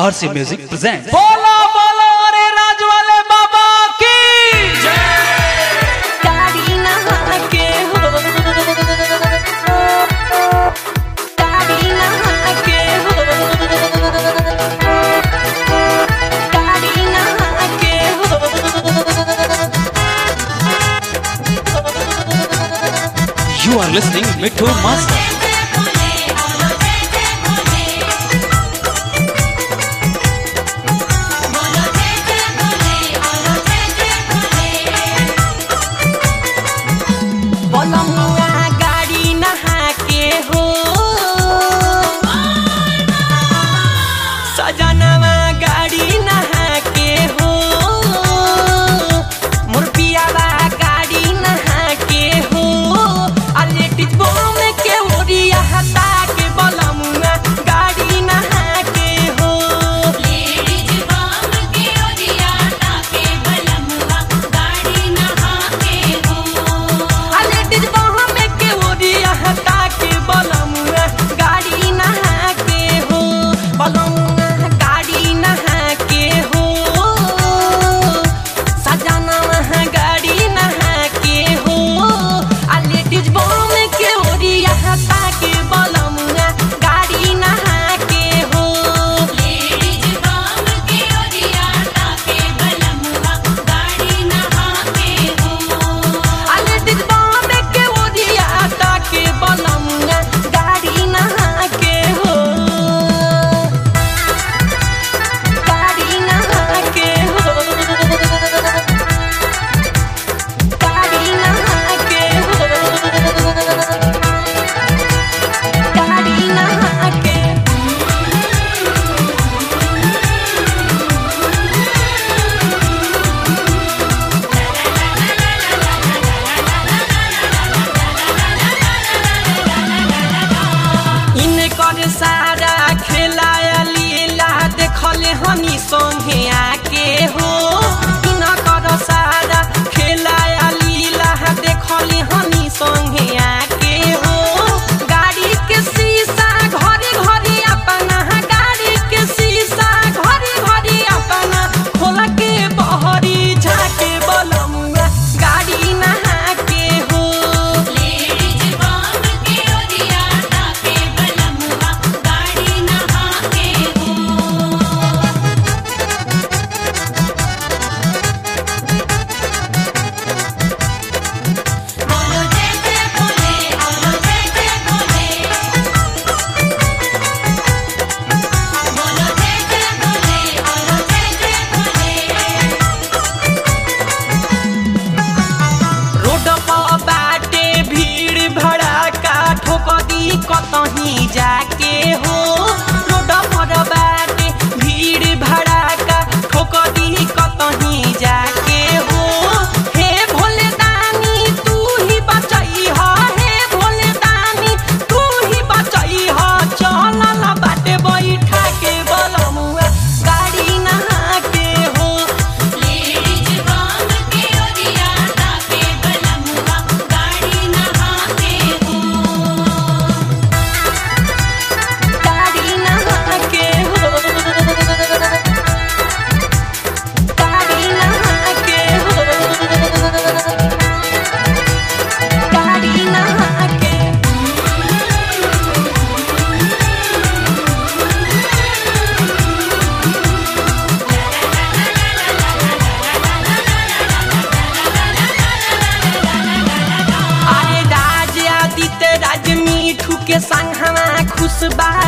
आरसी music present बोलो बोलो अरे राज वाले बाबा की गाड़ी नहा के हो गाड़ी नहा के हो गाड़ी नहा के हो you are listening Mithu master बोलमुआ गाड़ी नहा के हो सजनवा गाड़ी नहा के हो मुरपियावा गाड़ी नहा के हो अलेटिज बोम के ओरिया हटा के बोलमुआ गाड़ी नहा के हो लेडीज बाम के ओरिया ताके बलमुआ गाड़ी नहा के हो अलेटिज बोम के ओरिया हटा के बोलमुआ गाड़ी नहा के हो बोलमुआ गाड़ी नहा के हो सजनवा गाड़ी नहा के हो अलेटिज बोम के ओरिया हटा के बोलमुआ गाड़ी नहा के हो लेडीज बाम के ओरिया ताके बलमुआ गाड़ी नहा के हो अलेटिज बोम के ओरिया हटा के बोलमुआ गाड़ी नहा के हो गाड़ी नहा के हो गाड़ी नहा के हो गाड़ी नहा के इनकर सारा खेलाया लीला देखले हनी संगे आके हो इनकर सारा खेलाया लीला देखले हनी संगे आके हो गाड़ी के शीशा घरी घरी अपना गाड़ी के शीशा घरी घरी अपना खोल के बहरी झाके बलमुआ गाड़ी नहा के हो लेडीज बाम के ओरिया ताके बलमुआ गाड़ी नहा के हो बोलो जय जय बोले बोलो जय जय बोले बोलो जय जय बोले बोलो जय जय बोले रोड पर बाटे भीड़ भड़ाका ठोकदी कतही जाके हो रोड पर बाटे भीड़ भड़ाका ठोकदी कतही जाके हो हे भोले दानी तू ही बचई ह हे भोले दानी तू ही बचई ह चलल बाटे बैठा के बलमुआ गाड़ी नहा के हो लेडीज बाम के ओरिया ताके बलमुआ गाड़ी नहा के हो गाड़ी नहा के हो गाड़ी नहा के हो गाड़ी नहा के अरे राज आदित्य राज मीठू के संग हवा खुशबा